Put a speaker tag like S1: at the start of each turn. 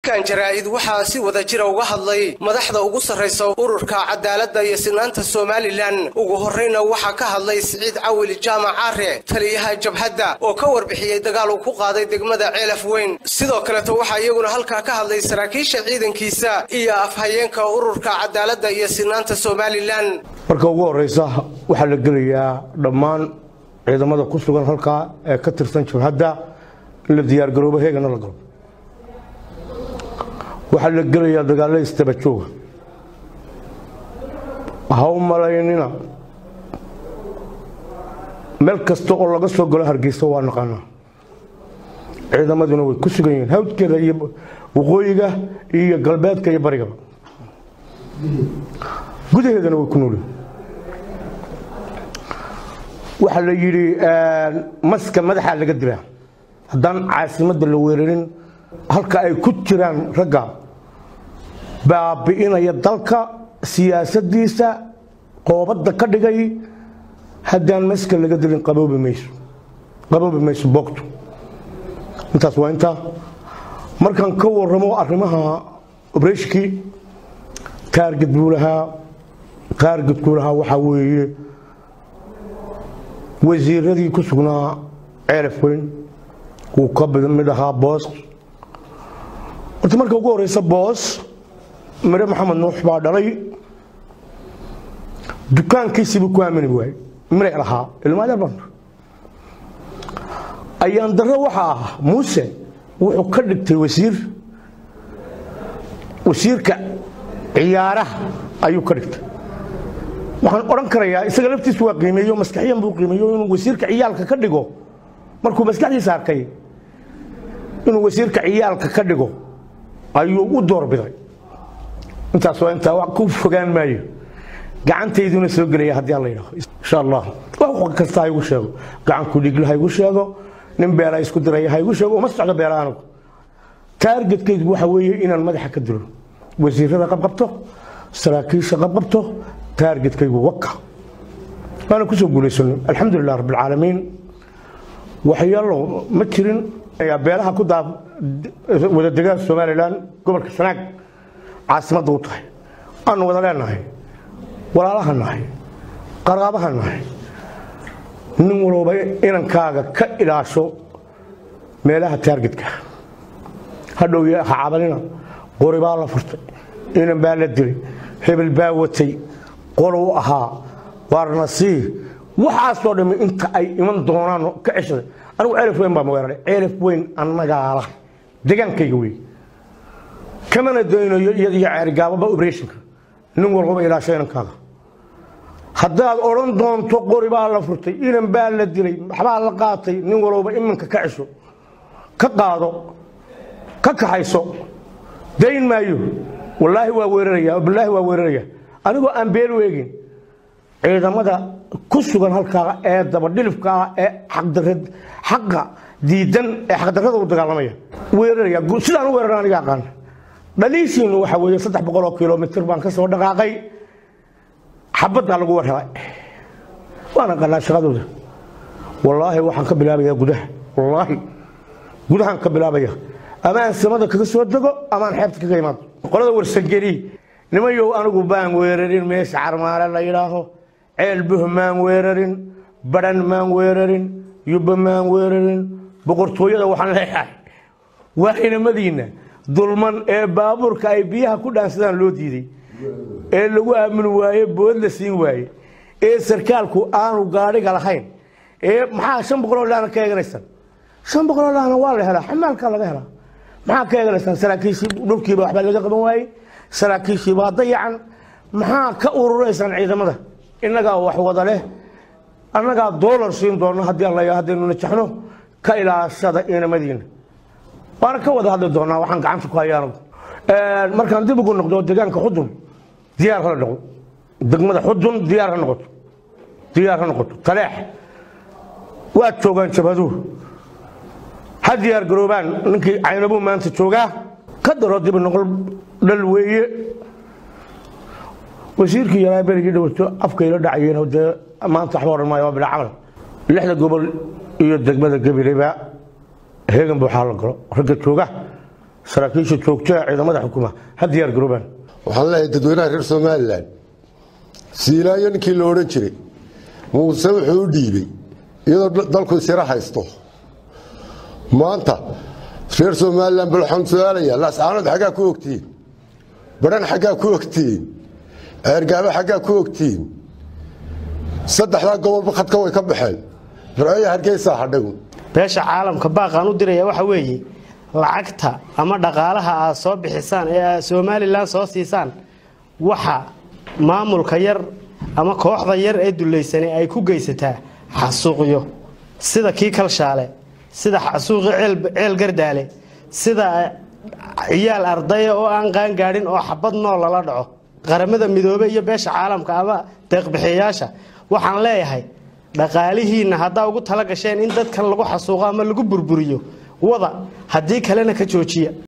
S1: shirkan jaraa'id waxaa si wada jira uga hadlay madaxda ugu sarraysa ururka cadaaladda iyo sinaanta somalilan ugu horrayna waxaa ka hadlay siciid cawil jaamac caare taliyaha jabhadda oo ka warbixiyey dagaal uu ku qaaday degmada ceelaf weyn sidoo kaleto waxaa iyaguna halkaa ka hadlay saraakiisha ciidankiisa iyo afhayeenka ururka cadaaladda iyo sinaanta somalilan
S2: marka ugu horraysa waxaa la gelayaa dhammaan ciidamada ku sugan halkaa ee ka tirsan jabhadda in la diyaargaroobo heegana la galo waxaa la gelayaa dagaalla istaba jooga ha u malaynina meel kasta oo laga soo galo hargeysa waa naqaanaa ciidamaduna way ku sugan yihiin hawdkeeda iyo waqooyiga iyo galbeedka iyo barigaba gudaheedana way ku noolyihin waxaa la yidhi maska madaxaa laga dilaa haddaan caasimadda la weerarin halka ay ku jiraan ragga baabi'inaya dalka siyaasaddiisa qoobadda ka dhigay haddaan maska laga dilin qaboobi mayso qaboobi mayso boogtu intaas waa intaa markaan ka warramo arrimaha obreshkii taarged buu lahaa taargedkuu lahaa waxaa weeye wasiiradii ku sugnaa ceelaf weyn wuu ka mid ahaa boos horta marka ugu horeysa boos mire maxamed nuux baa dhalay dukaankiisiibuu ku aamini waayey mire lahaa ilmaadeer baan ayaan darro waxa ah muuse wuxuu ka dhigtay wasiir wasiirka ciyaaraha ayuu ka dhigtay waxaan odhan karayaa isaga laftiisu waa qiimeeyo maskaxiyan buu qiimeeyo inuu wasiirka ciyaalka ka dhigo markuu maskaxdiisa arkay inuu wasiirka ciyaalka ka dhigo ayuu u doorbiday intaas waa intaa wax ku fogaan maayo gacantayduna soo gelaya haddii alla yidhaho insha allah wax kasta ha igu sheego gacanku dhigla ha igu sheego nin beela isku diraya ha igu sheego uma socdo beela anigu taargetkaydu waxa weeye inaan madaxa ka dilo wasiirada qabqabto saraakiisha qabqabto taargetkaygu waka waana ku soo guulaysano alxamdulilah rabbilcaalamiin waxyaalo ma jirin beelaha ku daa wada degaan somalilan gobolka sanaag caasimadda u tahay aanu wada leenahay walaalaha nahay qaraabaha nahay nin walooba inankaaga ka ilaasho meelaha taargetka hadhow ha cabanina qori baa la furtay inan baa la dilay hebel baa watay qolow ahaa waarna sii waxaasoo dhammi inta ay iman doonaan ka ceshaday anigu ceelaf weyn baa maweeraray ceelaf weyn annagaala degaankayga wey kamana daynayo iyadiyo ceerigaababa obreshinka nin walbaba ilaasho inankaaga haddaad odhan doonto qori baa la furtay inan baa la dilay waxbaa la qaatay nin walbaba iminka ka cesho ka qaado ka kaxayso dayn maayo wallaahi waa weeraraya bilaahi waa weeraraya anigoo aan beel weegin ciidamada ku sugan halkaa ee dabadhilifka ah ee xaqa diidan ee xaqdarrada u dagaalamaya weeraraya sidaan u weerara aniga aqaan dhaliishiinu waxa weeye saddex boqol oo kilomitr baan ka soo dhaqaaqay xabaddaa lagu warhelay waan aqaanaa shaqadooda wallaahi waxaan ka bilaabayaa gudaha wallaahi gudahaan ka bilaabaya ama aan samada kaga soo dego ama aan xeebta kaga imaado qolada warsangeli nimayow anigu baan weerarin meesha carmaale la yidhaaho ceel buh maan weerarin badhan maan weerarin yubba maan weerarin boqortooyada waxaan leeyahay waa inamadiinna dulman ee baabuurka ay biyaha ku dhaansadaan loo diiday ee lagu aamini waaye bood la siin waaye ee sarkaalku aanu gaadhiga lahayn ee maxaa shan boqoloo laana ka eeganaysan shan boqoloo laana waa la helaa xamaalkaa laga helaa maxaa ka eeganaysaan saraakiishii dhulkiiba waxbaa laga qaban waayey saraakiishii baa dayacan maxaa ka ururaysaan ciidamada innagaa wax wada leh annagaa doolar siin doona haddii alla haddaynu najaxno ka ilaashada inamadiina waana ka wada hadli doonaa waxaan gacanta ku hayaa anagu markaan dib ugu noqdo deegaanka xudun diyaar hala noqdo degmada xudun diyaar ha noqoto diyaar ha noqoto taleex waad joogaan jabhaduhu ha diyaar garoobaan ninkii caynabuu maanta joogaa ka daro dib noqol dhal weeye wasiirkii yaraa berigii dhawato afkayla dhacayeen dee maanta waxba odhan maayo waa bilaa camal lixda gobol iyo degmada gabileba heegan buuxaa la galo ragga jooga saraakiisha joogtaha ciidamada xukuma ha diyaar garoobaan
S3: waxaan leeyahay dadweynaha reer somalilan siilaayo ninkii la odhan jiray muuse wuxuu u dhiibey iyadoo dalku isira haysto maanta reer somalilan bal waxaan su-aalayaa laascaanood xaggaa ku ogtihiin badhan xaggaa ku ogtihiin ceergaabo xaggaa ku ogtihiin saddexdaa gobolba khadka way ka baxeen fircooya hargeysaa hadhagu
S4: beesha caalamka baaqaan u diraya waxa weeye lacagta ama dhaqaalaha aad soo bixisaan ee aad somalilan soo siisaan waxa maamulka yar ama kooxda yar ee dulaysanay ay ku geysataa xasuuqyo sida kii kalshaale sida xasuuqi ceel gardaale sida ciyaal ardaya oo aan qaangaadhin oo xabad nool lala dhaco qaramada midoobe iyo beesha caalamka ama deeqbixiyayaasha waxaan leeyahay dhaqaalihiinna haddaa ugu tala gasheen in dadkan lagu xasuuqo ama lagu burburiyo wada haddii kalena ka joojiya